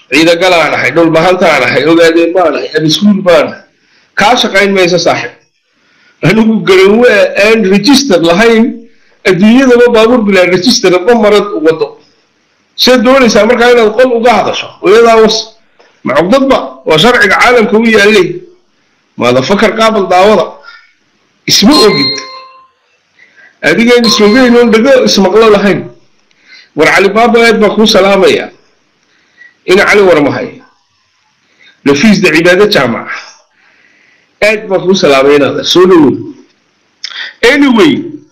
ciidagalaan ahay dhulbahantaan ahay ogaadeen baan ahay abiskuul baan ahay kaa shaqayn mayso saaxib anigu garanwe aan register lahayn adduunyadaba baabuur bilaa register ma marad wado see doonaysaa markaa inaad qol uga hadasho iyadaa was macugdadba waa sharciga caalamka u yaallay maadafakar qaabal daawada isma ogid adigaan ismogeyn oon dhago ismaqlo lahayn war cali baaba aad baa kuu salaamaya ina cali warmahay lafiisda cibaado jaamaca aad baa kuu salaamay inaada soo dhawow anyway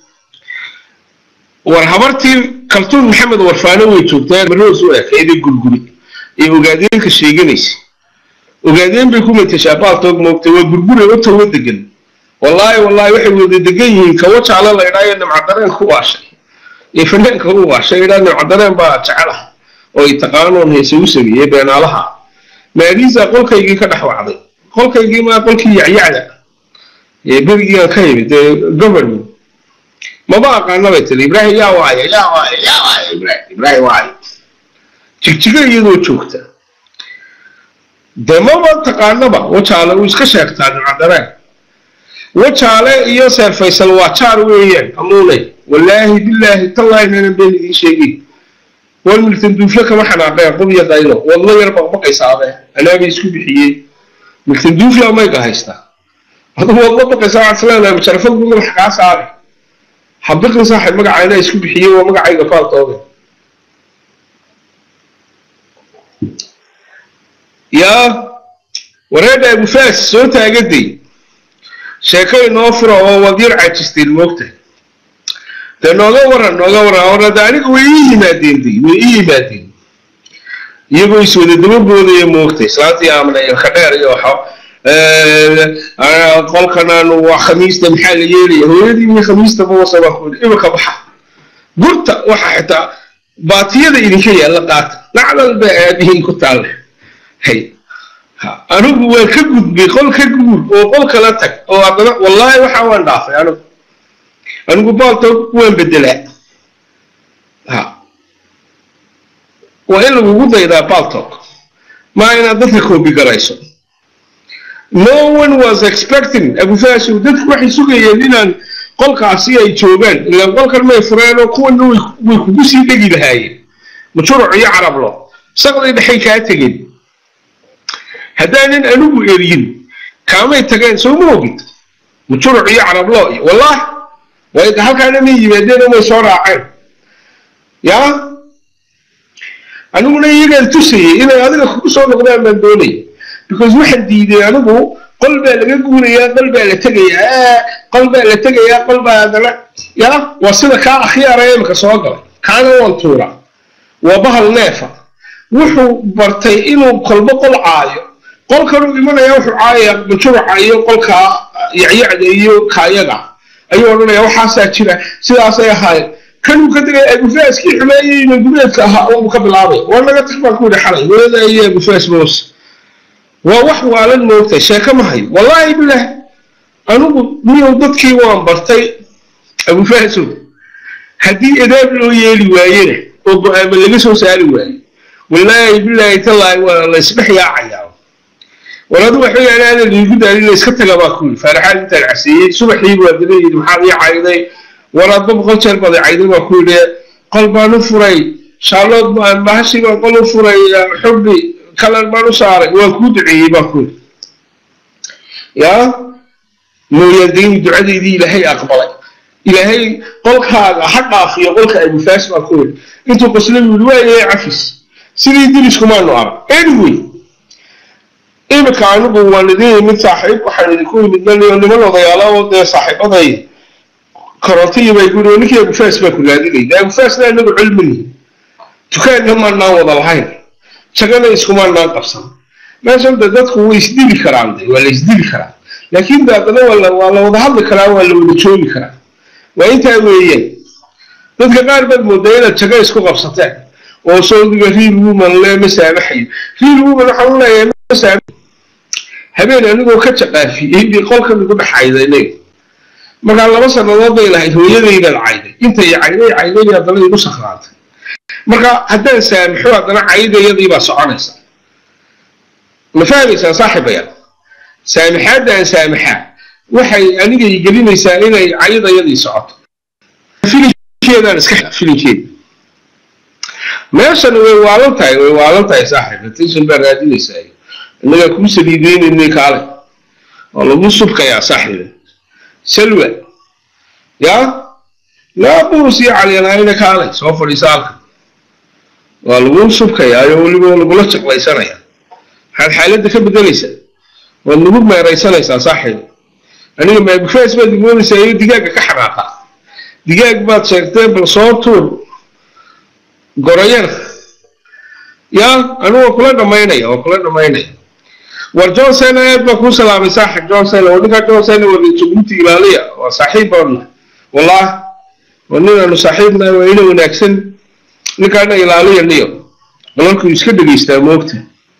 war habartii kaltuun maxamed warfaano way joogtaa maroos u ekeeday gurguri ee ogaadeenka sheeganaysa ogaadeen bay ku matashaa baaltoog moogtay waa gurgure u tawo degan wallaahi wallaahi waxay wada degan yihiin kawo jaalo la idhaayo nimcadareen ku waashay iyo fanaanka u waashay idhaa nimcadareen baa jecela oo ay taqaanoon heese u sameeyey beenaalaha maadiisa qolkaygii ka dhex wacday qolkaygii maa qolkii yacyacda ee berigiiaan ka yimid ee government maba aqaana bay tiri ibraahim yaa waaye yaa waaye yaa waaye ibraahim ibraahim waaye jigjiga iyadoo joogta dee maba taqaanaba wajaale uu iska sheegtaa nimcadareen wajaale iyo seer faysal waa jaar weeyaan amuunay wallaahi bilaahi tallaahi nana been idiin sheegay wal miltan duufle kama xanaaqeen qub iyo qaylo wadlo yar baqbaqaysaabe anaabay isku bixiyey miltan duufle mayga haystaa aduu wadlo baqaysaa waxaad isleedahay musharafad buu madaxa kaa saari habiqin saaxib magacayna isku bixiyey waa magacayga faaltooge yaa wareedha abufaas soo taagaday sheeko inoo fura oo wadyar cajisteen moogta dee nooga waran nooga waran orada aniga way ii yimaadeen day way ii yimaadeen iyagoo iswada daba boodaya moogta islaantii aamna ilka dheer iyo waxa qolkanan waa khamiista maxaa la yeelaya hooyadii iyo khamiista bawasa baa ku imika baxa gurta waxa xitaa baatiyada idinka yaalla qaata lacdal baa aabihiin ku taalle hay anigu waan ka gudbay qol ka guur oo qol kala tag oo haddana wallaahi waxa waan dhaafay anigu anigu baaltoog waan bedelaa ha waa in lagugu daydaa baaltoog maa inaad dadka koobi garayso no one was expecting abufaashow dadku waxay sugayeen inaan qolkaasi ay joogaan ilaan qolkan may fureen oo kuwana way kugu sii dhegi lahaayeen majuruc iyo carablo saqday dhexay kaa tegeen haddaanan anigu eryin kaamay tageen soo ma ogid majuruc iyo carablo iyo wallahi way halkaana may yimaadeen oo may soo raaceen yaa aniguna iyagaan tusayay inay adiga kugu soo noqdaan baan doonaya because waxaan diiday anigu qol baa laga guurayaa qol baa la tegayaa qol baa la tegayaa qol baa haddana yaa waa sida kaa akhyaara imika soo galay kaana waan tuuraa waa bahal neefa wuxuu bartay inuu kolbo qol caayo qolkanuu imanaya wuxuu caayayaa majuruca iyo qolkaa yacyacda iyo kaayaga ayuu odhanaya waxaasaa jira sidaasay ahaayeen kanuu ka tegay abufaaskii xumeeyey mangubeedka ahaa uu ka bilaabay waa naga tag baan ku yidhi xalay weeda iyo abufaas moos waa wax waalan moogtay sheeko ma hayo wallaahi bilah anigu miyow dadkii waan bartay abufaasow haddii edaab loo yeeli waayena oo go-aama laga soo saari waayo wallaahi bilaahi tallaahi waa la isdhex yaacayaa war adu waxa weeyaan aadan iigu daalin iska taga baa ku yidhi faaraxaad intaan caseeyey subaxii buu haddana yidhi maxaad ii cayday war adba boqol jeer baad cayday baa ku yidhi qol baan u furay shaalood baan mahashi baan qol u furay xubbi kalan baan u saaray waan kuu duceeyey baa ku yidhi yaa mooyaandayn ducadaydii ilaahay aqbalay ilaahay qolkaaga ha dhaafiyo qolka abufaas baa ku yidhi intuu qosla yidhi waayay cafis sidii diriskumaanu arag anyway imika anigu waan idin yimid saaxiib waxaan idinku yimid maliyo niman odayaala oo dee saaxiibaday korontiyi bay ku yidhi ninkii abufaas baa ku raadinayda abufaasna anagu cilmini dukaanna maanaan wada lahayn jagana iskumaanaan qabsan meeshan de dadku way isdili karaan de waa la isdili karaa laakiin de haddana waa la waa la wada hadli karaa waa la wada joogi karaa waa intaa weeyaan dadka qaar baad moodaa inaad jago isku qabsateen oo saudiga real woman le ma saamaxayo real woman waxaan u leeyahay ma saamaxayo habeen anigoo ka jaqaafiyey bay qolkan igu dhexayday markaa laba sannadood bay lahayd hooyadaydaad cayday intay cayday cayday haddana igu sakraantay marka haddaan saamaxo haddana caydayadii baa soconaysa ma fahmaysaa saaxiibayaal saamaxaadda aan saamaxaa waxay aniga gelinaysaa inay cayadayadii socoto filinkeedaan iska filinkeeda meeshan way waalan tahay way waalan tahay saaxiib attention baa raadinaysaa innagaa kuu saliideynayna kaale oo lagu subkayaa saaxiiba salwa yaa laa buus iyo calyanayna kaale soo fadhiisa halka waa lagu subkayaa iyo weliba lagula jaqlaysanaya maxaad xaaladda ka bedelaysaa waad nagu meeraysanaysaa saaxiib aniga maabufees baad igoonaysaa iyo digaaga ka xanaaqa digaag baad sheegtee bal soo tuur gorayana yaa anigu waa kula dhammaynaya waa kula dhammaynaya war johnson aad baa kuu salaamay saaxib johnson oo ninkaa johnson waa jabuuti ilaaliya waa saaxiib baanna wallaah waa ninaanu saaxiibnahay waa ina wanaagsan ninkaana ilaaliya niyo balalkuu iska dhegaystaa moogta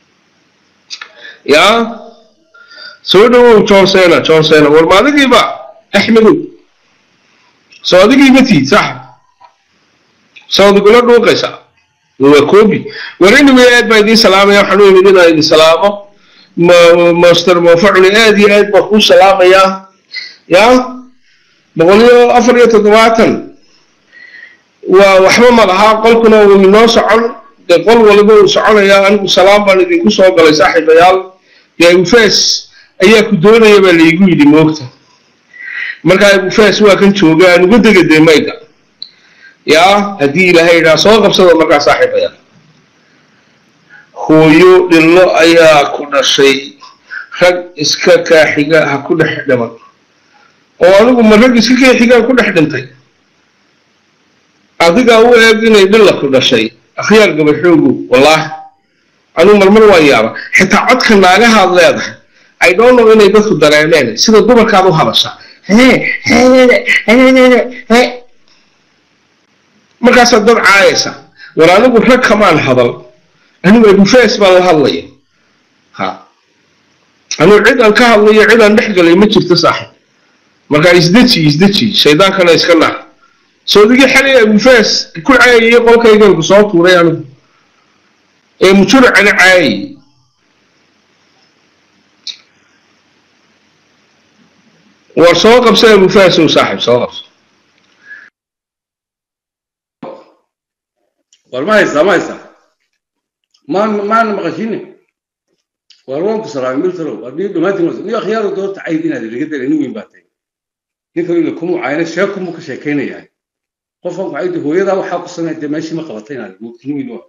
yaa soo dhawow johnsena johnsena war ma adigiiba axmedow soo adigiiba tiid saaxib soo adigula dhuuqaysaa waa koobi war anyway aad baa idiin salaamaya waxaan u imid inaan idin salaamo master mofaculi aad iyo aad baa kuu salaamayaa yaa boqol iyo afar iyo toddobaatan waa waxba ma lahaa qolkuna uu inoo socon dee qol waliba uu soconayaa anigu salaam baan idinku soo galay saaxiibayaal dee abufees ayaa ku doonaya baa laygu yidhi moogta markaa abufees waa kan jooga aan uga dega dee mayga yaa haddii ilaahay idhaa soo qabsada markaa saaxiibayaal hooyo dhillo ayaa ku dhashay rag iska kaaxiga ha ku dhex dhiman oo anigu ma rag iska kaaxigaan ku dhex dhintay adigaa u eeg inay dhilla ku dhashay akhyaar gabaxoogu wallaahi anigu marmar waan yaaba xitaa codka naagahaad leedahay i don't know inay dadku dareemeen sida dumarkaad u hadashaa markaasaad dad caayaysa war anigu rag kamaan hadal anigu abufees baan la hadlaya ha anigu cid aan ka hadlayo cid aan dhex galay ma jirto saaxib markaa isdeji isdeji shaydaankana iska naar soodigii xalay abufees ku caayayay qolkayganku soo tuuray anigu ee mujuracana caayay war soo qabsa abufees ow saaxib soo qabso war ma haysaa ma haysaa maan maana maqashine war waan ku salaamay miltalow adii dhammaantiin ni akhyaaro doorta cayd inaad ilaga dala nin weyn baa tahay ninkan ila kumu caayna sheekumuu ka sheekaynayaa qofkan ku caydi hooyadaa waxaa ku samey dee meeshii ma qabatay inaad nin weyn waa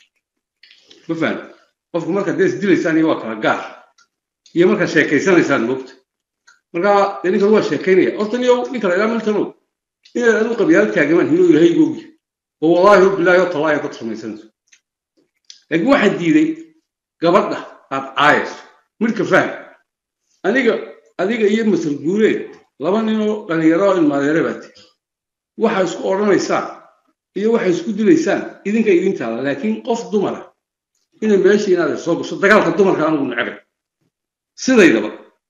ma fahan qofku markaad dee isdilaysaan iyo waa kala gaar iyo markaad sheekaysanaysaan moogta markaa dee ninkan waa sheekaynaya horta niyow ninka la ilaa miltalow inaad adigu qabyaal taagamaan hilo ilaahay googi oo wallaahi bilaahi oo talaahi dad samaysanayso laakiin waxaa diiday gabadha aad caayayso midka faham aniga adiga iyo masal guureed laba ninoo dhalinyaro oo ilmaadeere baa tiri waxaa isku odhanaysaan iyo waxay isku dilaysaan idinka idin taala laakiin qof dumara inay meesha inaad soo gasho dagaalka dumarka anigu necbay sidaydaba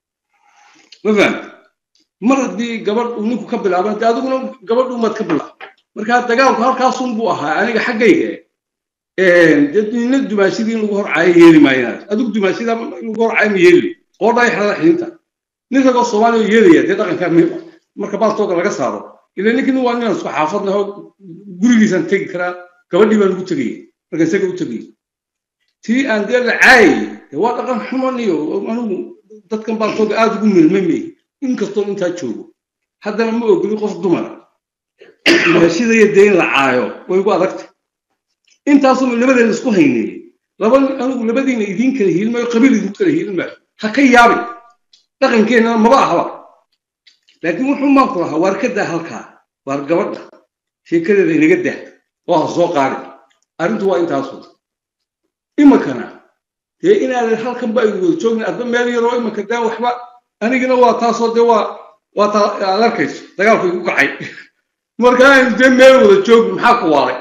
ma fahamta mar haddii gabadh uu ninku ka bilaaban dee adiguna gabadh umaad ka bilaaba markaa dagaalku halkaasun buu ahaa aniga xaggayga nina dumaashidii in lagu horcaayo yeeli maayanaad adigu dumaashida in lagu horcaayo ma yeeli qoodhaa xerada xidinta nin ragoo soomaaliya yeelaya dee dhaqanka marka baaltooga laga saaro ila ninkin waa ninaan isku xaafadnaho gurigiisaan tegi karaa gabadhii baan ugu tegayay marka isaga u tegayay tii aan dee la caayay dee waa dhaqan xuman iyo anigu dadkan baaltooga aada ugu milmamay inkastoo intaa joogo haddana ma ogoli qof dumara dumaashidaya dee in la caayo way ugu adagtay intaasuma labadeena isku hayneeyey laba anigu labadiina idiin kala hiilin maayo qabiil idinku kala hiilin maayo ha ka yaabin dhaqankeennana maba ahaba laakiin wuxuu maanku lahaa waar ka daa halkaa waar gabadha sheekadeeda inaga dah oo ha soo qaadin arrintu waa intaasu iminkana dee inaadan halkan ba aynu wada joogin adba meel yaroo iminka daa waxba anigina waa taasoo dee waa waa taa aad arkayso dagaalku igu kacay marka aynu dee meel wada joogin maxaa ku waaray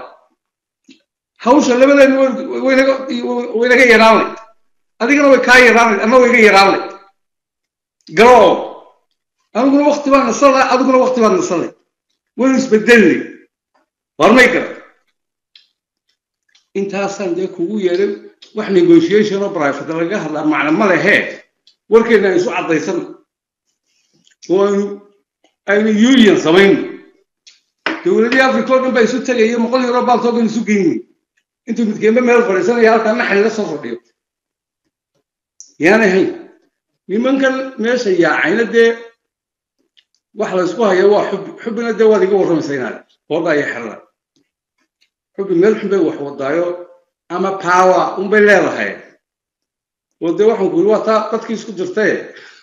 hawsha labadeena waynaga yaraanay adigana way kaa yaraanay anna wayga yaraanay garo aniguna wakti baan nasanay adiguna wakti baan nasanay waynu isbedelnay warmay gara intaasaan dee kugu yeedhay wax negotiation oo private laga hadlaa macna ma lehe warkeena aynu isu caddaysan oo aynu aynu union samayn dowladihii africa oo dhan baa isu tegaya boqol euro baaltoogan isu geyni intuu midkeenba meel fadhiisanaya halkaa naxli la soo fadhiyo yaanay hayn nimankan meesha yaacayna dee wax la isku hayo waa xubbi xubbina dee waad iga warramaysa inaad hooda iyo xerada xubbi meel xun bay wax wadaayo ama power unbay leedahay oo dee waxaan ku yiri waa taa dadkii isku jirtaye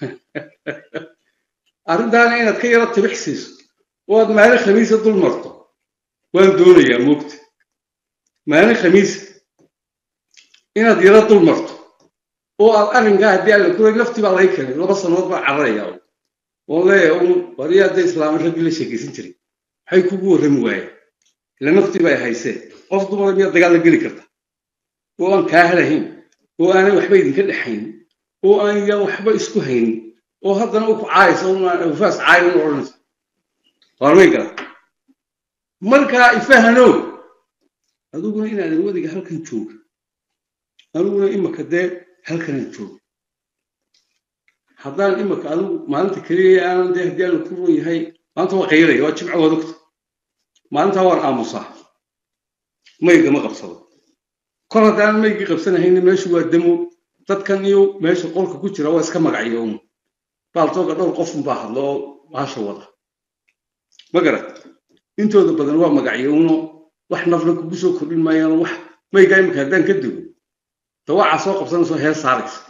arrintaana inaad ka yaro tibix siiso oo aad maalin khamiisa dul marto waan doonayaa moogta maalin khamiisa inaad yaro dul marto oo aad arrinkaa haddii alla kuray laftii baa laga keenay laba sannadood baa cararaya oo leeyahay un wariya hadday islaama raggii la sheekaysan jiray maxay kugu warrami waayeen ila naftii bay hayseen qof dumara miyaad dagaal la geli karta oo aan kaa helahayn oo aanay waxba idinka dhexayn oo aan yaan waxba isku haynin oo haddana u ku caaysa ufaas caayo una odhanaysa waarmay gala markaa ifahanow adiguna inaadan wadiga halkan jooga aniguna imaka dee halkanaan jooga haddaan imaka adigu maalinta keliya aanan dee haddii aanu ku ron yahay maanta waa qayraya waa jimco waad ogta maalintaa waan aamusaa maygama qabsado kol haddaan maygii qabsanahayna meeshu waa damo dadkan iyo meesha qolka ku jira waa iska magacyo un baaltooga dhowr qofun baa hadlo oo baasha wada ma garat intooda badan waa magacyo uno wax nafna kugu soo kordhin maayaan wax maygaa imika haddaan ka dego dawacaa soo qabsanayso heer saaraysa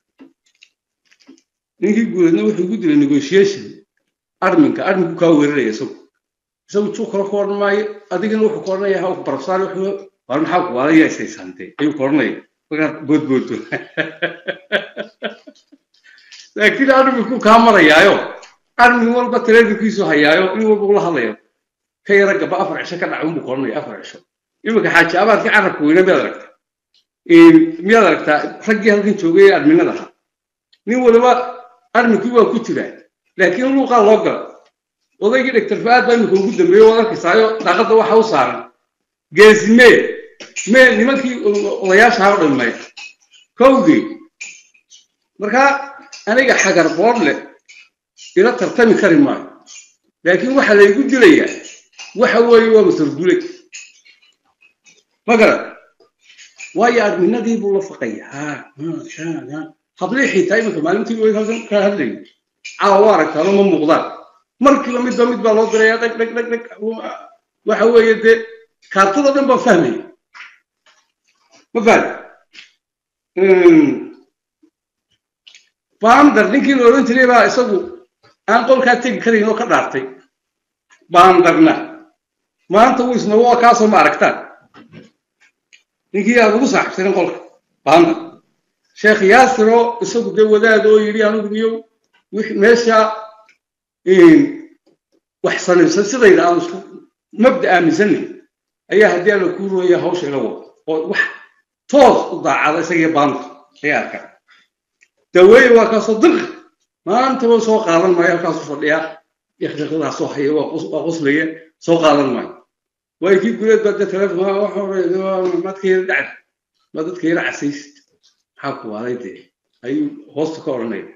ninkii guuleedna wuxuu igu dilay negotiation arminka arminku kaa weeraraya isagu isagu juu kale ku odhan maayo adigana wuxuu ku odhanaya ha barabsaar wuxuu war maxaa ku waalayaa isaysaantay ayuu ku odhanaya markaad boodboodo laakiin arminku kaa marayaayo armin walba taleefonkiisu hayaayo in walba ula hadlayo ka yara gaba afar cisho ka dhaca unbuu ku odhanaya afar cisho iminka xaaji abaadkii carabka weyna miyaad aragtaa miyaad aragtaa raggii halkan joogay ee arminada ahaa nin waliba arrinkii waa ku jiraa laakiin luuqaa loo gala odaygii dhegtar fa-aad baa imika ugu dambeeyey waad arkaysaayo daaqadda waxa u saaran geesi mee mee nimankii odayaasha ha dhamay kowgii markaa aniga xagar boor leh ila tartami kari maayo laakiin waxa laygu dilayaa waxa weeye waa masargule ma garan waayo adminadii buu la faqaya ha hablii xitaa iminka maalintii way halkan ka hadlayay caawa waa aragtaano ma muuqdaan markiiba midba mid baa loo diraya dhag dhag dhag dhag waxa weeye dee kaartada dhan baa fahmaya ma fahmi baandar ninkii la odhan jiray baa isagu aan qolkaa tegi karayn oo ka dhaartay baandarna maanta wuu isna waa kaasoo ma aragtaan ninkii aad ugu saaxiibsanin qolka baandar sheekh yaasiro isagu dee wadaad oo yidhi anigu niyo meesha wax sanaysan sidayda aan isku mabda aaminsanay ayaa haddii alla kuu rooya hawsha ila wado oo wax toos u daacada isagiyo baanta ayaa arkaa daweeye waa kaasoo dirqi maantaba soo qaadan maayo halkaasu fadhiyaa yakshaqadaa soo haya waa qoslaya soo qaadan maayo waayo kii guleed baa dee telefonka madka yara dhacda ma dadka yara casaysid maxaa ku waaday dee ayuu hoosta ka odhanaya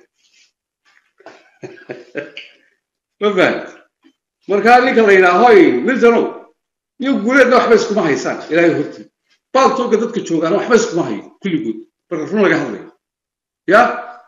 ma fahamti markaa ninka la yidhaha hoy miltanow iyo guuleedna waxba iskuma haysaan ilaahay hortii baaltooga dadka joogaana waxba iskuma hayo kulligood marka run laga hadlayo ya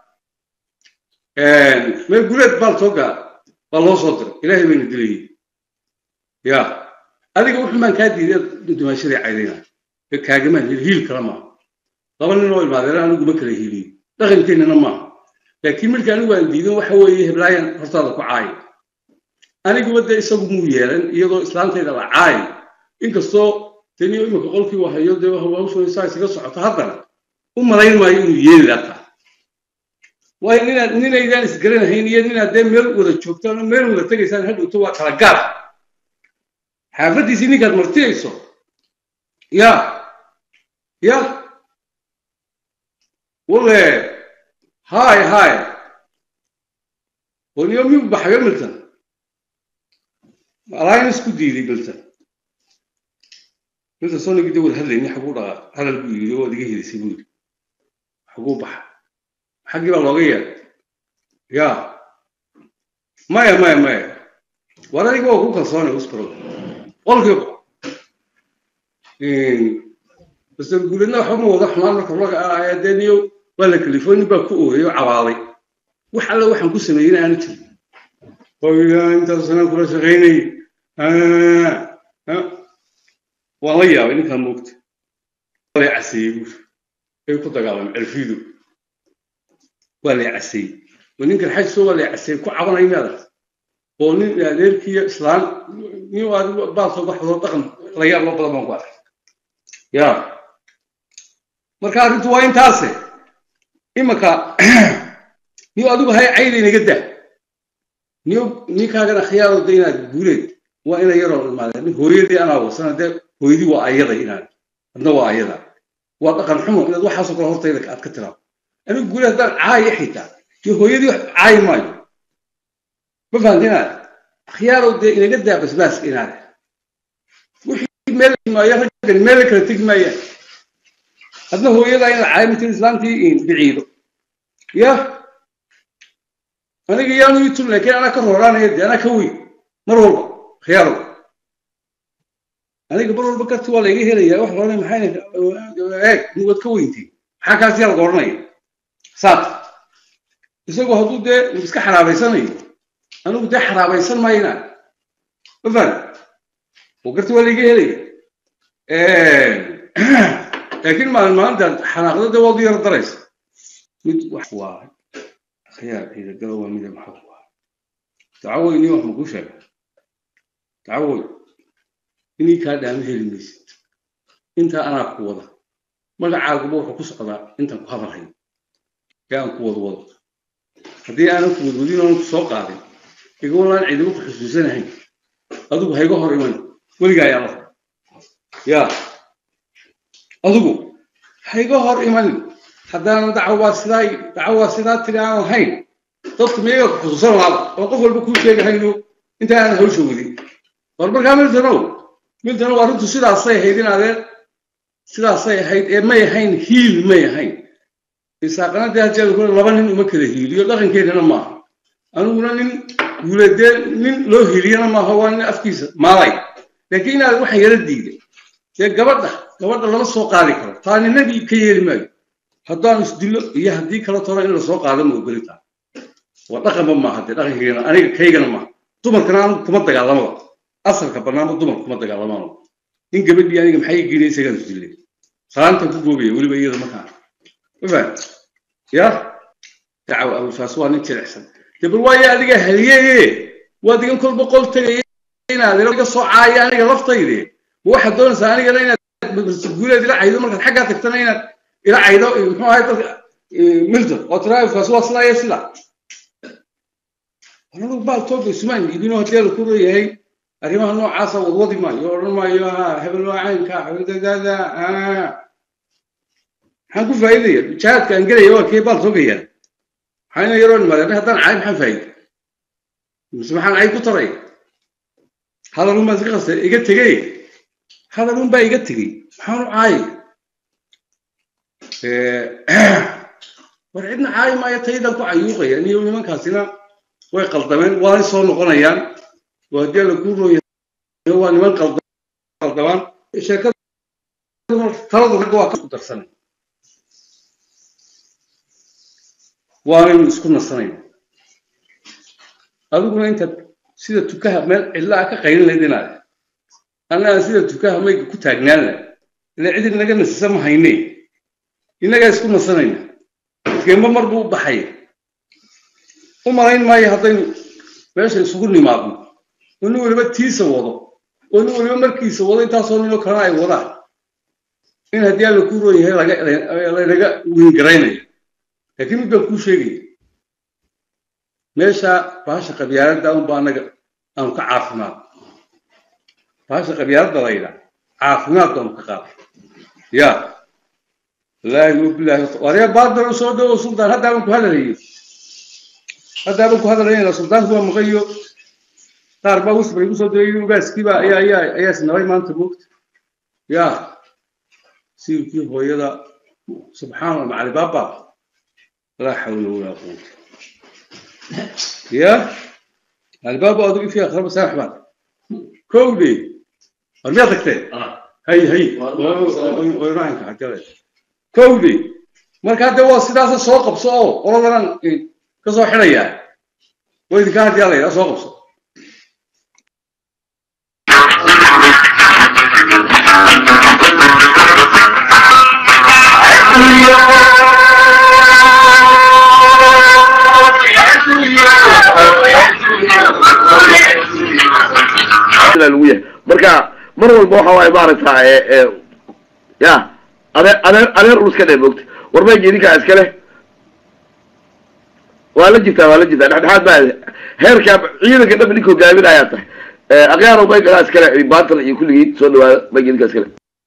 meel guuleed baaltooga baa loo soo diray ilaahay bayna dilayay ya adiga wuxun baan kaa diiday dumaashadii caydayna kaagamaan hiil kala maaha laba nin oo ilmaadeena anigu ma kala hiiliyo dhaqankeennana maaha laakiin markii anigu aan diidan waxa weeye heblaayan hortaada ku caayo aniguba dee isagu muu yeelan iyadoo islaantayda la caayo inkastoo taniyo imika qolkii waa hayo dee hawshooda saa isaga socoto haddana u malayn maayo inuu yeeli lataa waayo ninaad ninaydaan isgaranahayn iyo ninaad dee meel wada joogtaan oo meel wada tegaysaan hadhowto waa kala gaar xaafaddiisii ninkaad martiyayso ya ya wale hay hay waniyo miyuu baxayo milton alliance ku diiday milton inta sonigii dawal hadlayni xaguu dhaqaaq hadal buu yidhi oo iga helisay buu yidhi xaguu baxa xaggii baa looga yeeray ya maya maya maya war adiga waa ku kalsoonay usbaro qolkiiba base guuleedna waxba ma wada xumaan marka laga aadeniyo waa la kalifoonin baa ku ooyay oo cabaaday wax alle waxaan ku sameeyey aanu jirin oya intaas sanaan kula shaqaynay waan la yaabay ninkaan moogta waa lay caseeyey buur ay ku dagaalamay cirfiidu waa lay caseeyey oo ninkan xajso waa lay caseeyey ku cabanaya meedaas oo nin adeerkiiyo islaan nin baalka waxdoo dhaqan la yaab loo badan baan ku arkay ya marka arrintu waa intaase imanka niyo adigu hay cayda inaga daa niyo ninkaagana khiyaarooda inaad guuleed waa ina yaroo imaadeen nin hooyadii anaa wasana dee hooyadii waa ayada inaad adna waa ayada waa dhaqan xumo inaad waxaasoo kale hortayda aad ka tiraado anigu guuleed haddaan caayo xitaa iyo hooyadii wax caayi maayo ma fahamta inaad khiyaarow dee inaga daa basbaaska inaad wixii meel maayo raggan meel kala tegi maayaan hadna hooyadaa inaad caayo mitin islaantii biciido ya aniga yaanu ii tun laakiin anaa ka rooraanaya dee anaa ka weyn mar walba khiyaarow aniga mar walba karti waa layga helaya wax loodhan maxay eeg waad ka weyntiin maxaa kaasi yaa laga odhanaya saat isagoo hadduu dee iska xaraabaysanayo anigu dee xaraabaysan maayna ma faham oo karti waa layga helaya laakiin maalin maalinta xanaaqda dee waad u yar daraysa mid wax waa khiyaar ciidagalo waa mida maxaa ku ah dacawoy nin wax makuu sheega dacawoy inii kaa dhaama heli maysid intaa anaa ku wada magacaaguba wuxuu ku socdaa intaan ku hadalhayo ee aan ku wada wado haddii aanan ku wadwadin oonan ku soo qaadin iga walaan ciidamo ku xusuusanahayn adigu hayga hor iman weligaa ayaa la ya adigu hayga hor iman haddaanan dacwaa sidaa dacwaa sidaa tiri aan lahayn dadku miyaga ku xusuusan lahaaba oo qof walba kuu sheegahayno inta aanan hawsha wadin war markaa miltanow miltanow arrintu sidaasay ahayd in adeer sidaasay ahayd ee may ahayn hiil may ahayn isaaqana dee hajeeda kule laba nin uma kala hiiliyo dhaqankeedana maaha aniguna nin guuladee nin loo hiiliyana maaha waa nin afkiisa maalay laakiin inaad waxa yala diiday dee gabadha gabadha lama soo qaadi karo taa ninabi ka yeeli maayo haddaan isdillo iyo haddii kala toro in lasoo qaado ma ogoli taa waa dhaqanba maaha dee dhaqankeygana aniga kaygana maaha dumarkana anigu kuma dagaalamaba asalka bannaanba dumarka kuma dagaalamaan nin gabadhii aniga maxay geynay isagaan isdillay salaantan ku goobaya weliba iyada markaa mafaham ya dacwo abufaas waa nin jilicsan dee bal waayo adiga haliyeye waad igan kolba qol tegaya inaad iga soo caaya aniga laftayde ma waxaad doonaysaa anigana inaad guuleed ila caydo markaad xaggaa tagtana inaad ila caydo muxuu ahay dalka milton oo tira abufaas waa sidaa iyo sidaa anagu baal tooba sumaan iibino haddii la ku leeyahay arrimaha noocaasa wadwadi maayo odhan maayo ha hebel waa caynka hebeldaada maxaan ku faa'iidaya jihaadka aan gelaya waa kee baal toogayaan maxayna yaroo nimaadeen haddaan cay maxaan faa'iida mise maxaan cay ku taray hadalun baa iska qastay iga tegey hadalun baa iga tegey maxaan u caayay war cidna caayi maayo taydan ku cayuuqaya niyo nimankaasina way qaldameen waanay soo noqonayaan oo haddii la ku rooyahay waa niman qaldamaan sheekada taladu ragga waa ku darsanay waanaynu isku nasanayna adiguna intaad sida tukaha meel cidlaa ka qaylin layd inaad annaga sida tukaha mayga ku taagnaan lah ila cid inaga nasisa ma hayne innagaa isku nasanayna geemba mar buu u baxay u malayn maayo haddaynu meesha isugu nimaadno oo nin weliba tiisa wado oo nin weliba markiisa wado intaasoo ninoo kalena ay wadaan in haddii alla ku roon yahay laynaga wiingaraynayo laakiin mid baan kuu sheegaya meesha bahasha qabyaaladda unba annaga aanu ka caafimaad bahasha qabyaaladda la yidhaa caafimaad baanu ka qaaday ya wallaahi wabilaahi warya baadal soo dhawo sultaan haddaaban ku hadalayo haddaaban ku hadalaynaa sultaanku waa maqayo qaar baa wisbay igu soo diray ugaaskiiba ayaa ayaa ayaa isnabay maanta moogta ya siilkii hooyada subxaan allah macali baaba laa xawla walaa quwata ya albaaba adigu fi akraba sanax baad kowdhi war miyaa tagtee hay hay raanka xagale kowdhi marka hadde waa sidaasa soo qabso oo qoladanan ka soo xidhaya waa idinka hadii ala yidhaa soo qabso lagu yahay marka mar walba waxa waaye maaragta ya adeer adeer adeer uluska dhe moogta war mayga idinkaa iskale waa la jirtaa waa la jirtaa dhexdhexaad baa heerka ciidanka dhab ninka hogaaminayaa tahay akyaaro maygadaa iskale baantala iyo kulligiin soo dhawaada mayga idinkaa iskale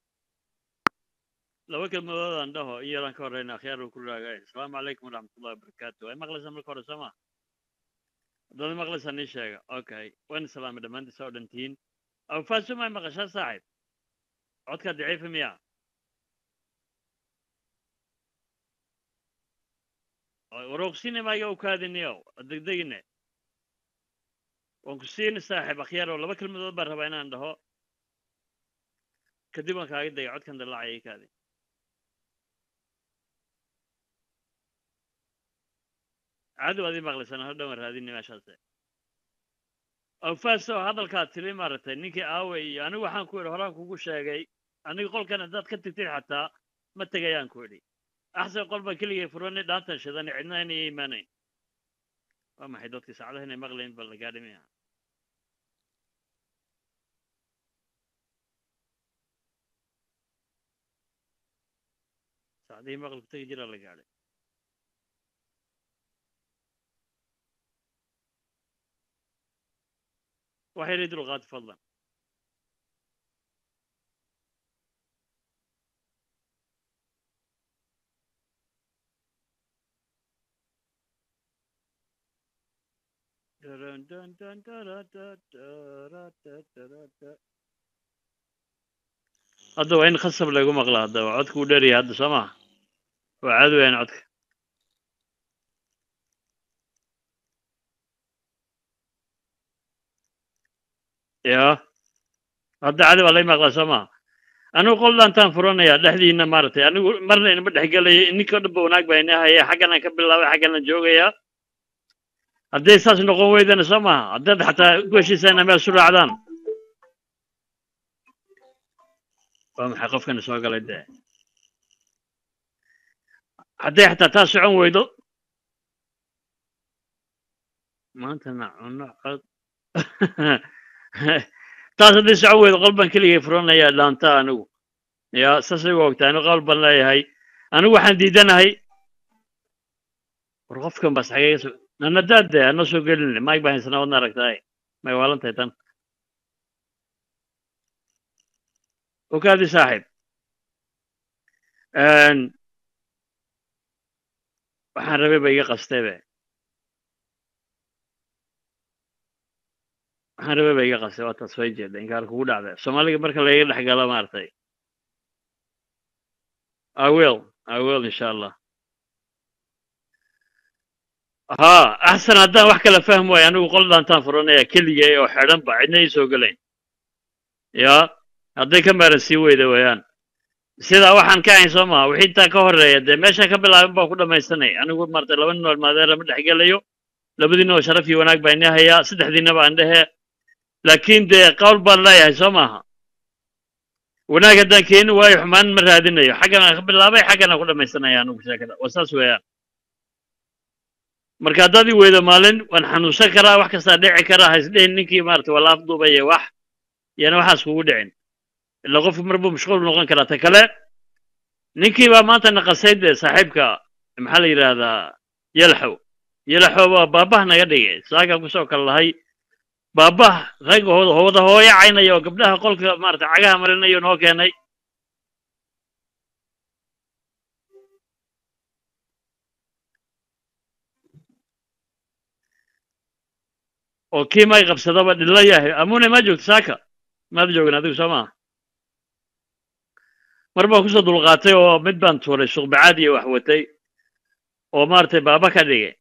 laba kelmadood aan dhaho in yaraan ka horeyna akhyaar uu ku raagay asalaamu calaykum waraxmatullahi wabarakaatu ay maqlaysaa marka hore sooma haddaad maqlaysaa nii sheega okay waan salaamay dhammaantiisa oo dhantiin awfaasumay maqashaa saaxib codkaa daciifa miya waroqsine maaga u kaadiniyo degdegine waan ku siini saaxib akhyaaro laba kelmadood baan rabaa inaan dhaho kadib waan kaaga degay codkan dalaacaya kaadi caadi waad ii maqlaysaan hor dhawaan raadini meeshaase awfaas oo hadalkaad tiri maaragtay ninkii aawe iyo anigu waxaan ku idhi horaan kugu sheegay aniga qolkan haddaad ka tigtid xataa ma tegayaan ku idhi axsan qol baan keligay furani dhaantan shidani cidna inay imaanayn waa maxay dadkii saacadaha inay maqlayn bal la gaadhi miya saacadihii maqlku tegi jiraa la gaadhay waxay yidhi dulqaad fadlan Dun, dun, dun, dun, dun, dun, dun, dun, dun. hadda waa in khasab lagu maqla hadda waa codka u dheeryahay hadda soo maha waa caadi weyaan codka ya hadda cadi waa lay maqlaa soo maha anigu qol dhaantaan furanaya dhexdiina maaragtay anigu marna inama dhexgelaya ninka dhanba wanaag baa ina haya xaggan aan ka bilaabay xaggan aan joogaya hadday saas noqon weydana soo maha haddaad xataa ku heshiisaan meel su raacdaan waa maxay qofkana soo galay dee hadday xataa taa socon weydo maantana cuno cod taas hadday socon weydo qol baan keligay furanaya dhaanta anigu ya saasay u ogtaa anigu qol baan leeyahay anigu waxaan diidanahay war qofkan bas xagee so nanadaad dee ana soo gelin maag baan haysana wadna aragtaay may waalan tahay tan وكادي صاحب ان waxaan rabay ba iga qastaybe waxaan rabay ba iga qastay waa taas way jeeda inkaar kugu dhacda soomaaliga marka laiga dhex galo maaragtay i will i will insha allah ha axsan haddaan wax kala fahmi waayo anigu qol dhaantaan furanaya keligay oo xidhan ba cidna ii soo gelayn ya hadday ka maaran sii weyda weeyaan sidaa waxaan ka ahayn soo maha wixii intaa ka horreeya dee meesha ka bilaabin baan ku dhammaystanay anigu maarata laba nin oo maadeera ma dhex gelayo labadiina oo sharaf iyo wanaag baa ini hayaa saddexdiinaba aan dhehe laakiin dee qawl baan leeyahay soo maaha wanaag haddaan keeni waayo xumaan ma raadinayo xaggan aan ka bilaabay xaggan aan ku dhammaystanaya anigu sheekada waa saas weeyaan marka haddaad i weydo maalin waan xanuunsan karaa wax kastaa dhici karaa ha isdhehin ninkii maarata waa la afduubaya wax yana waxaas kugu dhicin ila qofku mar buu mashquul noqon karaa ta kale ninkii baa maanta naqasay dee saaxiibka maxaa la yidhaahdaa yalaxow yalaxow waa baabah naga dhigay saagaan kusoo kala lahay baabah rag wada hooyo caynaya oo gabdhaha qolka maarata cagaha marinayo noo keenay oo kii may qabsadaba dhilla yahay amune ma joogto saaka maad joogin adigu soo maa mar baan kusoo dulqaatay oo mid baan tuuray suqbacaad iyo wax watay oo maaragtay baaba ka dhigay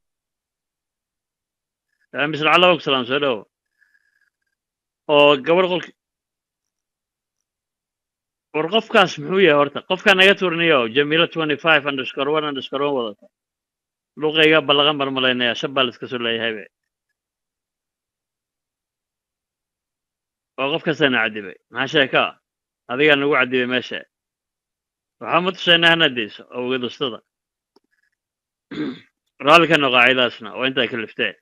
misl cala og salaam soo dhowo oo gabarh qolki war qofkaas muxuu yahay horta qofkaa naga tuurinayo jamiila twenty five underscore one underscore one wadata luqayga ballaqa marmalaynaya shan baa laiska soo leeyahay be oo qof kastaana cadibay maxaa sheeka adigaa nagu cadibay meesha waxaa ma tusaynaa hana deyso oo ugadustada raalli ka noqo caydaasna oo intaa ka liftee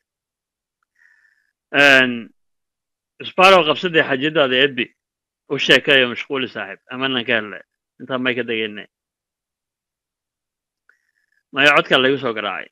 sbaro qabsadii xajadaada edbi u sheekayo mashquuli saaxiib amanan ka helnay intaa may ka degaynay maya codkaa laygu soo garaacay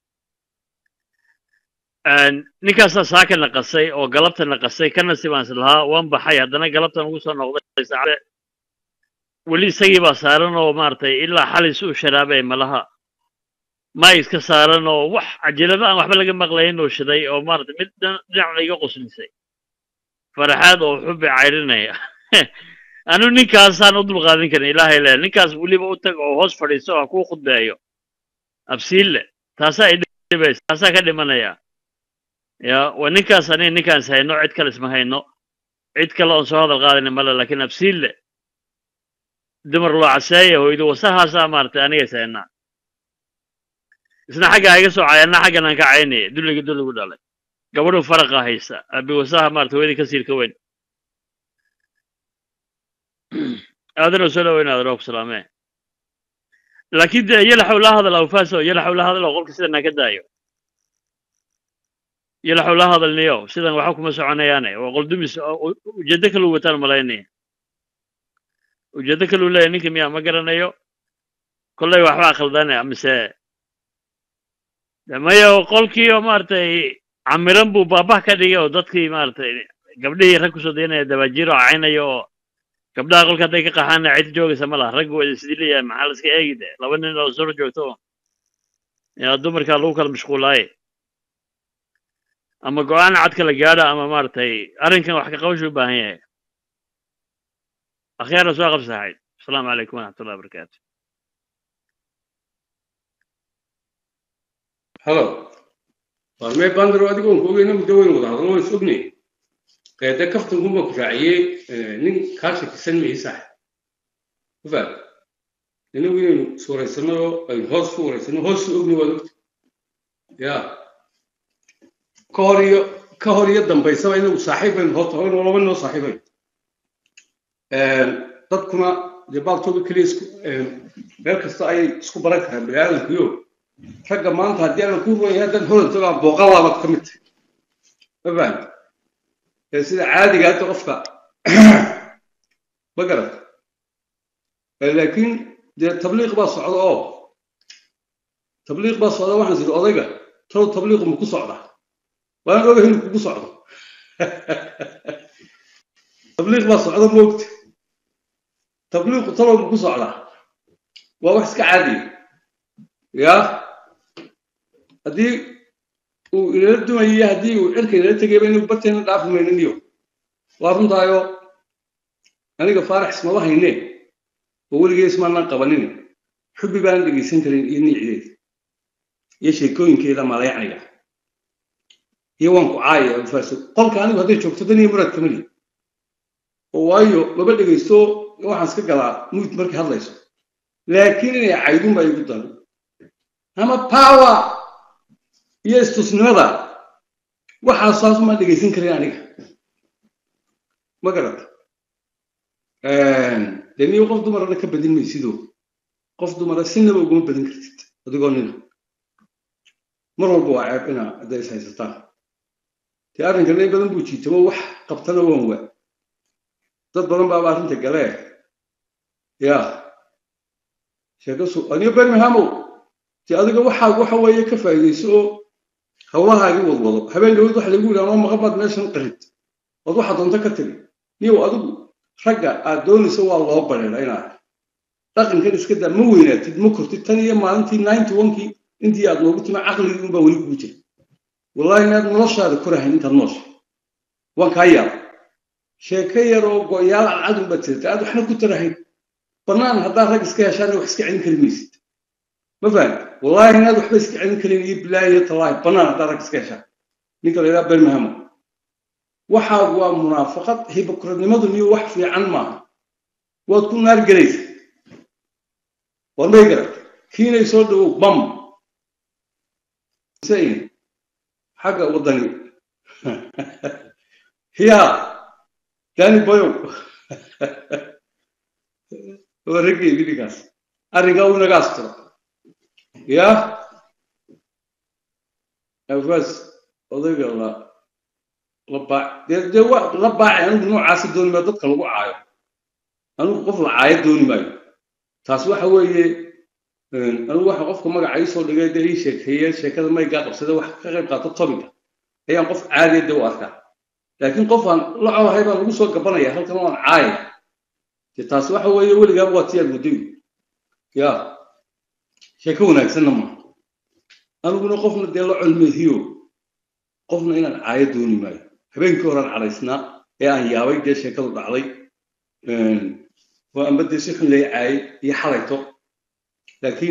ninkaasaa saaka naqasay oo galabta naqasay kana sibaans lahaa waan baxay haddana galabtan ugu soo noqday saacade weli isagii baa saaran oo maaragtay ilaa xalis uu sharaabay malaha may iska saaran oo wax cajalado aan waxba laga maqlayn oo shiday oo maaragtay mid dhinacna iga quslisay faraxaad oo xubi cayrinaya anu ninkaasaan u dulqaadin karin ilaahay le ninkaas weliba u tag oo hoos fadhiiso oo ha kuu khudbeeyo absiille taasaa idhibaysa taasaa ka dhimanaya ya waa ninkaas ani ninkaans hayno cid kale isma hayno cid kale oon soo hadal qaadayna male laakiin absiille dumar loo caseeya hoydo wasahaasaa maaragtay aniga is haynaa isna xagga iga soo cay anna xaggan aan ka caynaya dulliga dulligu dhalay gabadhu faraqa haysa abi wasaha maarata hooyadii ka siirka weyn aadanoo soo dhaweyn aadanoo ku salaamee laakiin dee yalaxow la hadal awfaaso yalaxow la hadal oo qolka sidan ha ka daayo yalaxow la hadalniyo sidan waxa kuma soconayaane waa qoldumis ujeeddo kaluu wataan malaynaya ujeeddo kaluu leeyahy ninka miyaa ma garanayo kollay waxbaa khaldane mise maya qolkii oo maaragtay camiran buu baabah ka dhigay oo dadkii maaragtay gabdhihii rag kusoo dayanaya dabajiiro oo caynaya oo gabdhaha qolka hadday ka qaxaana cid joogaysa ma laha raggu waa sidii leeyahay maxaa la iska eegi de laba nin oo soo joogto yaa dumarkaa lagu kala mashquulaaye ama go-aan cad kala gaadha ama maaragtay arrinkan wax ka qabashu u baahan yahay akhyaara soo qabsaxayd asalaamu calaykum waraxmatullahi wabarakaatu halo warmee bandaro adigoon ku ogeyna muddo weyn wada hadlo waan is ognay qeede kaftankunbaa ku raaciyey nin kaa shakisan mayi sax ku faad inagu inaynu iswaraysano oo aynu hoos ku waraysano hoos su ogni waad ogta ya ka hor iyo ka hor iyo dambaysaba inagu saaxiib baynu horta horena laba noo saaxiibayn dadkuna dee baaltooda keliya isku meel kasta ayay isku baran karaan bani aadamkuyo ragga maanta haddii aanan ku ruwan yahay haddaan hodan tagaa booqalaabad ka mid tahay ma fahamta ee sida caadiga hadda qofka ma garat laakiin dee tabliiq baa socda oo tabliiq baa socda waxaan siri odayga talow tabliiqu ma ku socda waan ogahay inuu kugu socdo tabliiq baa socda moogta tabliiqu talow ma ku socda waa wax iska caadiya ya haddii uu inala dumayiyo haddii uu cirka inala tegayba inuu barteena dhaafi maynaniyo waa runtaayo aniga faarax ismaba hayne oo weligee ismaanaan qabanin xubbi baanan dhegaysan karin iyo niicideeda iyo sheekooyinkeeda malayacniga iyo waan ku caaya alfaaso qolka anigu hadday joogto dan iyo muraad kamali oo waayo laba dhegaysto waxaan iska galaa muud markay hadlayso laakiin inay caydun baa igu daran ama power iyo istusnimada waxaasaas ma dhegaysan karin aniga ma garata dee niyo qof dumarana ka badin maysidoo qof dumara sinaba uguma badin kartid adigoo nina mar walba waa ceeb inaa hadday is haysataan dee arrinkan in badan buu jiitamo wax qabtana waan waa dad badan baaba arrinta galee ya sheekasu aniyo birminghamow dee adiga waxaa waxa weeye ka faa'iidayso oo hawlahaagii wadwado habeen dhawad waxa lagu yidhaha noo maqan baad meeshan qarid ood waxaa doonto ka tiri niyow adigu ragga aad doonayso waa loo bareera inaad dhaqankan iska daa ma weynaatid ma kortid tan iyo maalintii ninety onkii intii aad noogu timi caqligii unbaa weli kugu jira wallahi inaad noloshaada korahayn intaad noosha waan kaa yaaba sheeko yar oo go'yaal cadcad unbaad tirta aad waxna ku tarahayn bannaan haddaad rag iska heshaan wax iska celin kari maysid ma fahamti wallahi inaad waxba iska celin karin iyo bilaahi iyo tallaahi bannaan haddaad rag iska heshaan ninka la yidhaha bermahamo waxaa waa munaafaqad hibokradnimadu miyo wax fiican maaha waad ku naar gelaysa waad may garat kiinay soo dhawow bam xagga waddani hiya dani boyow waa raggeygi ninkaas arrinkaa uu naga astiro ya afaas odayga la la baac dee dee wa la baacay anigu noocaasi dooni maayo dadka lagu caayo anigu qof la caayo dooni maayo taas waxa weeye anigu waxa qofka magaca ii soo dhigay dee ii sheekeeye sheekada maygaa qabsada wax ka qayb qaato topica ayaan qof caadiya dee u arkaa laakiin qof aan la colahay baa lagu soo gabanaya halkan waan caaya dee taas waxa weeye weligaaba waa tiyaad muddoy ya sheeko wanaagsanna maaha aniguna qofna dee la colmeehiyo qofna inaan caayo dooni maayo habeenkii horaan cadaysnaa ee aan yaabay dee sheekadu dhacday oo amba dee si xun lay caayay iyo xalayto laakiin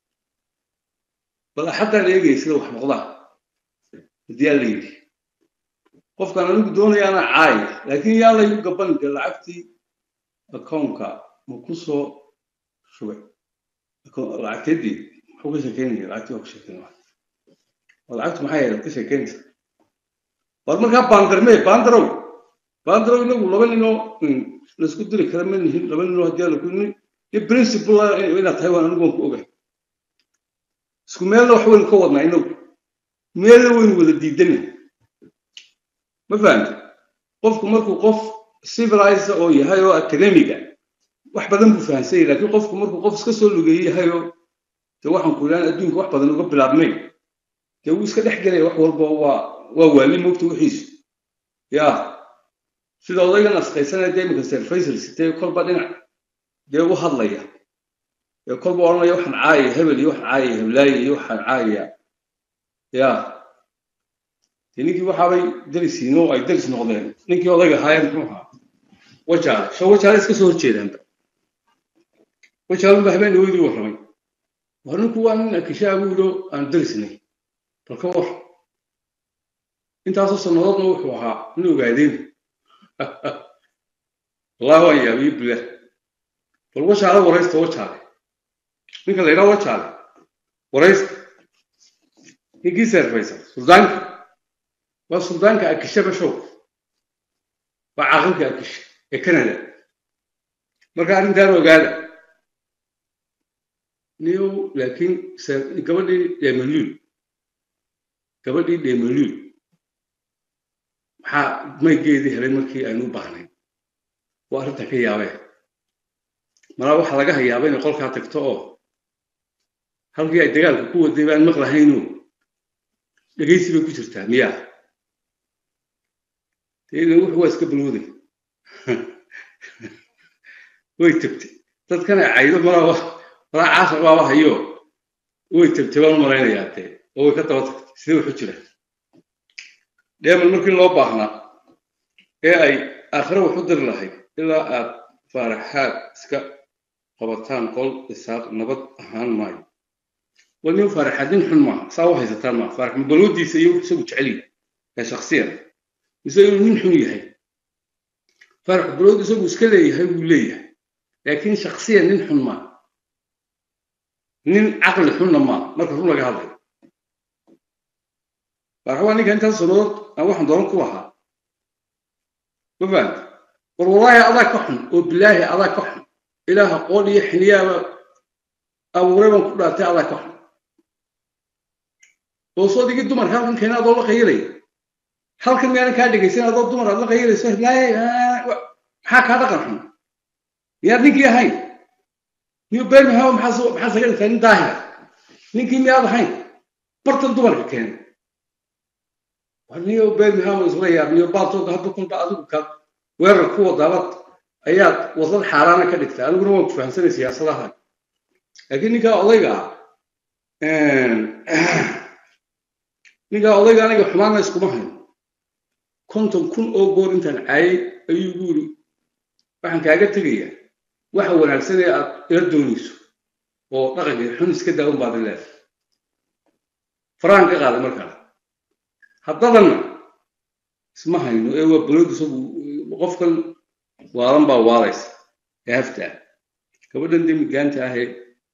bal axaddaan eegaya sida wax noqdaa haddii aan la yidhi qofkaan anigu doonaya anaa caaya laakiin yaa laygu gaban dee lacagtii akoonka ma ku soo shubay lacagteedii muxuu ka sheekeynaya lacagtii waa ku sheekeynaya lacagtu maxay ahayd ka sheekeynaysa war markaa baandarmee baandarow baandarow inagu laba ninoo laisku diri kara ma nihin laba ninoo haddii ala kunin iyo principle inaad tahay waan anigu waan ku ogahay isku meelna wax waynu ka wadnaa inagu meelna waynu wada diidana ma fahamti qofku markuu qof civilized oo yahay oo academiga wax badan buu fahamsan yahay laakiin qofku markuu qof iska soo lugeeyey yahay oo dee waxaan ku idhahan adduunka wax badan uga bilaabmay dee wuu iska dhex gelaya wax walba waa waa waali moogta wixiisu ya sida odaygan asqaysanaya dee iminka sir faisal sitee kolba dhinac dee u hadlaya ee kolba odhanaya waxaan caayaya hebel iyo waxaan caayaya heblaaye iyo waxaan caayaya ya dee ninkii waxaabay darisiin oo ay daris noqdeen ninkii odayga ahaayeen muxuu ahaa wajaale sho wajaale iska soo horjeedaanba wajaalunba habeen dhaweydii warramay war ninku waa nin akishaagu yidho aan darisnay bal ka war intaasoo sannadoodna wuxuu ahaa nin ogaadeen wallahi waan yaabiye bilah bal wajaale waraysta wajaale ninka la yidhaha wajaale waraysta ninkii seerfaysa suldaanka waa suldaanka akishe bashow waa caaqilka akishe ee canada marka arrintaan ogaada niyow laakiin gabadhii dheemaluul gabadhii dheemaluul maxaa maygeedii helay markii aynu u baahnay waa arrintan ka yaabee malaa waxaa laga hayaaba inay qolkaa tagto oo halkii ay dagaalka ku waday baan maqlahayno dhegaysi bay ku jirtaa miyaa dee wuxu waa iska balwooday way tagtay dadkan ay caydo malaa malaa caashar baaba hayo way tagtay baan u malaynayaa dee oo way ka daba tagtay sidee wuxu jira dheeman markii loo baahnaa ee ay aakhire wax u diri lahayd ilaa aad faaraxaad iska qabataan qol isaaq nabad ahaan maayo wal nin faaraxaad nin xun maaha saa u haysataan maaha faarax mabalwadiisa iyo isagu jecel yahay ee shaksiyan mise inuu nin xun yahay faarax balwad isagu iska leeyahay wuu leeyahay laakiin shaksiyan nin xun maaha nin caqli xunna maaha marka run laga hadlayo faarax waa ninka intaas sannadood aan waxaan dooran ku lahaa ma fahamta war wallaahi adaa ka xun oo bilaahi adaa ka xun ilaaha qool iyo xiniyaaba abuuray baan ku dhaartay adaa ka xun oo soo digii dumarka halkan keena adoo la qayilaya halkan miyaanan kaa dhegaysan adoo dumar aad la qayilayso hiblaaye maxaa kaa dhaqan xun miyaad ninkii ahayn niyo bermihama maxaa maxaa saga dhigtaa nin daahira ninkii miyaad ahayn bartan dumarka keena niyo bermihama isla yaabiyo baaltooda hadda kunba adigu ka weerar ku wadaabad ayaad wadad xaaraana ka dhigtaa aniguna waan ku fahamsanay siyaasadaha laakiin ninkaa odayga ah ninkaa odayga aniga xumaana iskuma hayn konton kun oo goor intaan caayay ayuu igu yiri waxaan kaaga tegayaa waxa wanaagsan ee aad ila doonayso oo dhaqanka xun iska daa un baad leedahay faraan ka qaaday markaa haddadanna isma hayno ee waa baloodu isagu qofkan waalan baa waalaysa ee haftaa gabadhan dee midgaanta ahee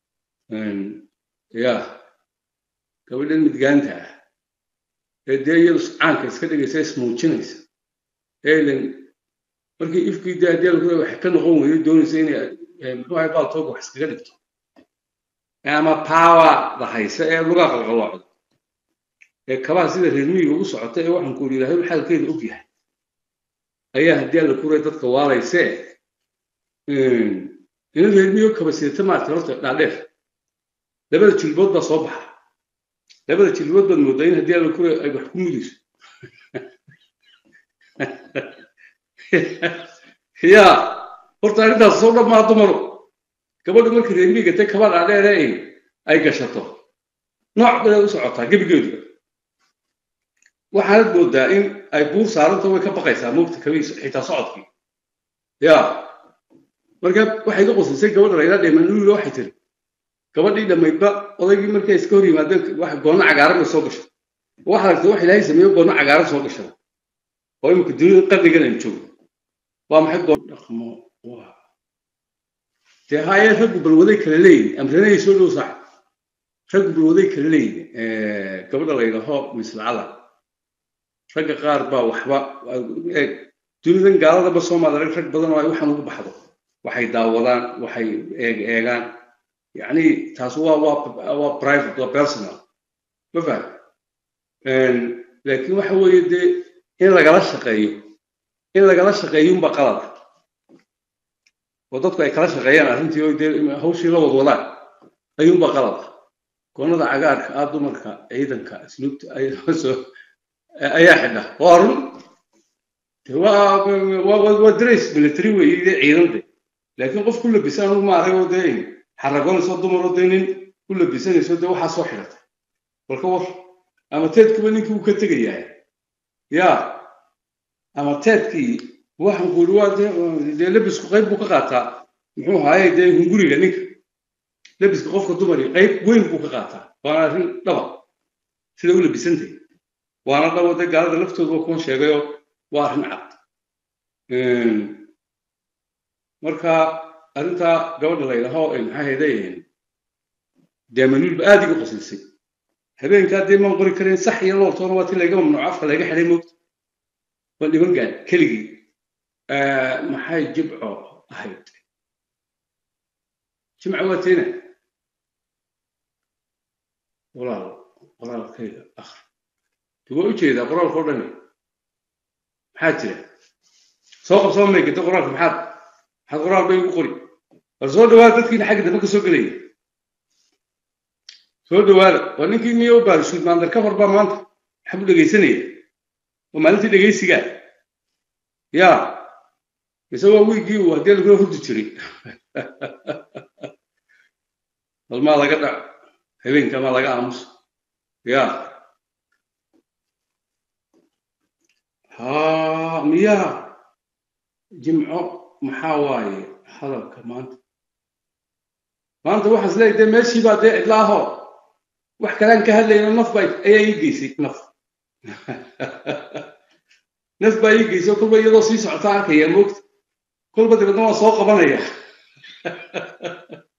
ya gabadhan midgaanta ah ee dee iyadu caanka iska dhigaysa ismuujinaysa eelen markii ifkii dee haddii lagu wax ka noqon weydo doonaysa inay muxuu ahay baaltooga wax iskaga dhigto ama power la haysa ee lugaa qalqaloocda ee kabaha sida reermiyiga ugu socota ee waxaan ku yidhi ilaahay xaalkeeda og yahay ayaa haddii alla kuray dadka waalayse ina reermiyo kaba sidata maaragtay horta dhaadheer labada jilbood baa soo baxa labada jilbood baad moodaa in haddii alla kuray ay wax ku mudayso ya horta arrintaas soo dhammaa dumaro gabadha markii reermiyiga te kaba dhaadheere ay gashato nooc baday u socotaa gebigeeduba waxaanad moodaa in ay buur saaranta way ka baqaysaa moogta kabiis xitaa socodkii ya marka waxay ka qosisay gabadha layla dheemanuula waxay tiri gabadhii dhammaydba odaygii markay iska hor yimaadeen wax goonno cagaaran bay soo gashay waxa aragtay wax ilaahay sameeyo goonno cagaaran soo gashada oo imika dunida qarnigan aynu joogno waa maxay goon dhaqmo waa dee haye raggu balwaday kala leeyihin amranayay soo dhow sax raggu balwaday kala leeyihin gabadha la yidhaaho mislacada ragga qaar baa waxba eeg dunidan gaaladaba soomaali rag rag badan oo ay waxaan ugu baxdo waxay daawadaan waxay eeg eegaan yacni taas waa waa waa private waa personal ma faham laakiin waxa weeye dee in lagala shaqeeyo in lagala shaqeeyo unba qalada oo dadku ay kala shaqeeyaan arrintii oo dee hawshii la wad wadaan ayuunba qalada goonnada cagaarka ah dumarka ciidanka asluubta ayaa xidha waa run waa dres military weeye dee ciidande laakiin qof ku labisan anugu ma arag oo dee xaragoonayso dumar oo dee nin ku labisanayso dee waxaa soo xidhatay balka war ama teedkuba ninkii uu ka tegayahay ya ama teedkii waxaan ku yidhi waa dee labisku qayb buu ka qaataa muxuu ahaaye dee hunguriga ninka labiska qofka dumari qayb weyn buu ka qaataa waana arrin dhaba sida u labisantay waana dhabo dee gaalada laftooda waa kuwan sheegayoo waa arrin cad marka arrintaa gabadha la yidhaaho maxaa heeday deemanuulba aad iga qoslisay habeenkaa dee maan qori karayn sax iyo looltoona waa ti layga mamnuuco afka layga xidhay moogta waa dhiban gaan keligii maxay jibco ahayd jimca waa teena walaal qoraalkayga akhri waa u jeedaa qoraalka o dhani maxaa jira soo qabsoo maygata qoraalka maxaad maxaad qoraal bay ugu qori bal soo dhawaada dadkiina xagga dambe ka soo gelaya soo dhawaada waa ninkii miyo u baarishuud maandar kafar baa maanta maxaa u dhegaysanaya waa maalintii dhegaysigaa ya mise waa wiigii uu haddii lagula hurdi jiray bal maa laga dhac habeenka maa laga aamuso ya ha miya jimco maxaa waaye hadalka maanta maanta waxaan isleeyahay dee meeshii baa dee cidlaaho wax kalaan ka hadlayno naf baa ayaa ii geysay naf naf baa ii geysay kolba iyadoo sii socota arkaya moogta kolba dabeedna waan soo qabanaya